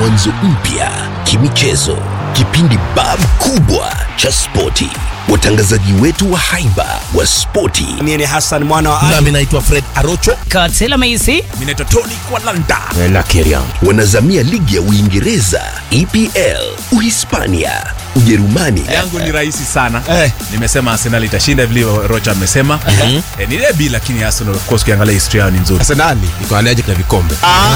mwanzo mpya kimichezo kipindi bab kubwa cha spoti watangazaji wetu wa haiba wa spoti Mimi ni Hassan mwana wa Ali. nami naitwa fred arocho Katela Maisi. Mimi naitwa Tony Kwalanda. wanazamia ligi ya uingereza epl uhispania ujerumani yangu ni rahisi sana Eh. nimesema arsenal itashinda vile rocha amesema eh, ni debi lakini arsenal of course ukiangalia historia yao ni nzuri arsenali iko allergic na vikombe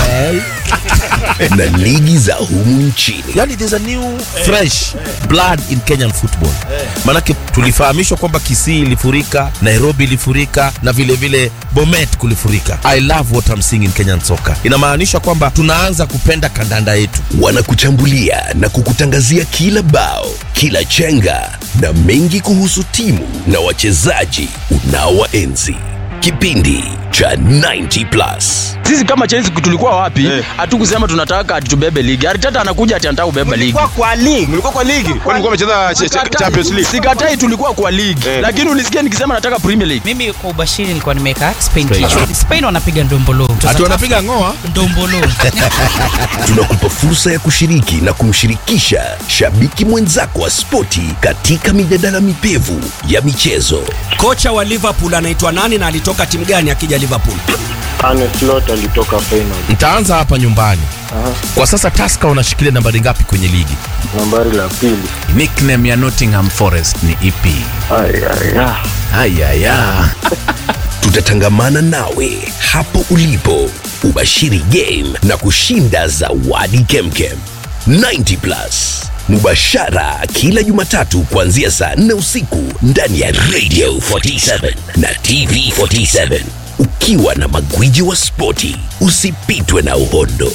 na ligi za humu nchini yani there's a new fresh blood in kenyan football maanake tulifahamishwa kwamba kisii ilifurika nairobi ilifurika na vile vile bomet kulifurika i love what I'm seeing in kenyan soccer inamaanisha kwamba tunaanza kupenda kandanda yetu wanakuchambulia na kukutangazia kila bao kila chenga na mengi kuhusu timu na wachezaji unaowaenzi kipindi cha 90 plus sisi kama Chelsea tulikuwa wapi hatukusema tunataka atubebe ligi aritata anakuja ati anataka kubeba ligi Kwa kwa ligi. Mlikuwa kwa ligi. Kwani mlikuwa mmecheza ch- ch- Sikatai- Champions League? sikatai tulikuwa kwa ligi lakini ulisikia nikisema nataka premier league Mimi kwa ubashiri nilikuwa nimeweka Spain kichwa. Spain wanapiga ndombolo. hati wanapiga ngoa ndombolo. tunakupa fursa ya kushiriki na kumshirikisha shabiki mwenzako wa spoti katika mijadala mipevu ya michezo Kocha wa Liverpool anaitwa nani na alitoka timu gani akija Liverpool? Arne Slot alitoka final ntaanza hapa nyumbani kwa sasa taska wanashikilia nambari ngapi kwenye ligi nambari la pili nickname ya nottingham forest ni ep ayaya ayaya tutatangamana nawe hapo ulipo ubashiri game na kushinda zawadi kemkem 90 plus mubashara kila jumatatu kuanzia saa 4 usiku ndani ya radio 47 na tv 47 ukiwa na magwiji wa spoti usipitwe na uhondo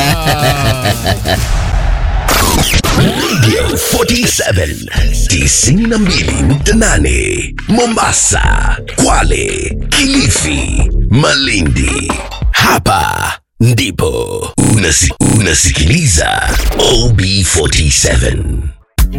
radio 47 92.8 mombasa kwale kilifi malindi hapa ndipo Unasi, unasikiliza ob 47